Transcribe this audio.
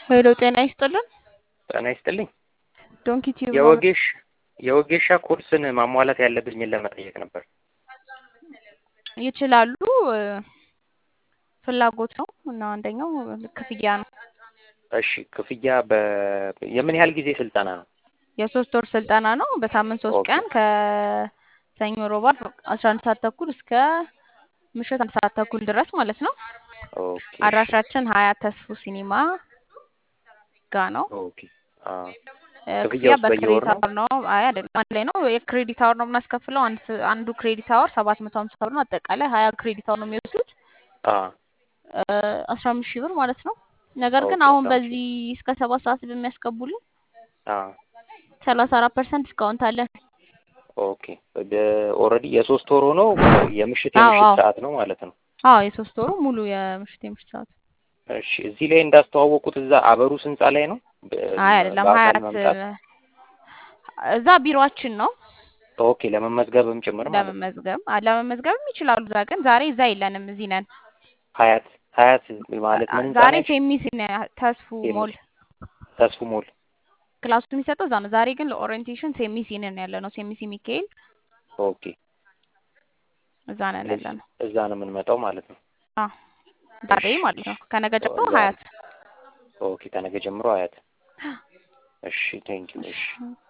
ሄሎ ጤና ይስጥልን። ጤና ይስጥልኝ። ዶንኪ ቲዩብ ነው። የወጌሽ የወጌሻ ኮርስን ማሟላት ያለብኝን ለመጠየቅ ነበር። ይችላሉ። እ፣ ፍላጎት ነው እና አንደኛው ክፍያ ነው። እሺ ክፍያ በ የምን ያህል ጊዜ ስልጠና ነው? የሶስት ወር ስልጠና ነው። በሳምንት ሶስት ኦኬ ቀን ከሰኞ ሮባ አስራ አንድ ሰዓት ተኩል እስከ ምሽት አንድ ሰዓት ተኩል ድረስ ማለት ነው። ኦኬ እሺ አድራሻችን ሀያት ተስፉ ሲኒማ ጋ ነው። ኦኬ አ እ፣ ክፍያ ክፍያውስ በየወር በክሬዲት ነው? አወር ነው። አይ አይደለም፣ አንድ ላይ ነው። የክሬዲት አወር ነው የምናስከፍለው። አንድ ስ- አንዱ ክሬዲት አወር ሰባት መቶ ሀምሳ ብር ነው። አጠቃላይ ሀያ ክሬዲት አወር ነው የሚወስዱት አ አስራ አምስት ሺህ ብር ማለት ነው። ነገር ግን ኦኬ አሁን አስራ አምስት በዚህ እስከ ሰባት ሰዓት በሚያስገቡልን አ ሰላሳ አራት ፐርሰንት ዲስካውንት አለን። ኦኬ ኦልሬዲ የሶስት ወር ሆኖ የምሽት አዎ የምሽት አዎ ሰዓት ነው ማለት ነው። አዎ የሶስት ወሩ ሙሉ የምሽት የምሽት ሰዓት። እሺ እዚህ ላይ እንዳስተዋወቁት እዛ አበሩስ ህንጻ ላይ ነው በ- አይ አይደለም በአካል ሀያት መምጣት እዛ ቢሮአችን ነው ኦኬ ለመመዝገብም ጭምር ማለት ነው። ለመመዝገብ አ- ለመመዝገብም ይችላሉ። እዛ ግን ዛሬ እዛ የለንም፣ እዚህ ነን። ሀያት ሀያት ማለት ምን ህንጻ ዛሬ ነች? ሴሚስ ተስፉ ሞል ሴሚስ ተስፉ ሞል ክላሱ የሚሰጠው እዛ ነው። ዛሬ ግን ለኦሪየንቴሽን ሴሚሲ ነን ያለ ነው። ሴሚሲ ሚካኤል ኦኬ እዛ ነን ያለ ስለዚህ ነው። እዛ ነው የምንመጣው ማለት ነው። አዎ ዛሬ እሺ ማለት ነው። ከነገ ጀምሮ ዛሬ ሀያት ኦኬ ከነገ ጀምሮ ሀያት እሺ ቴንኪው እሺ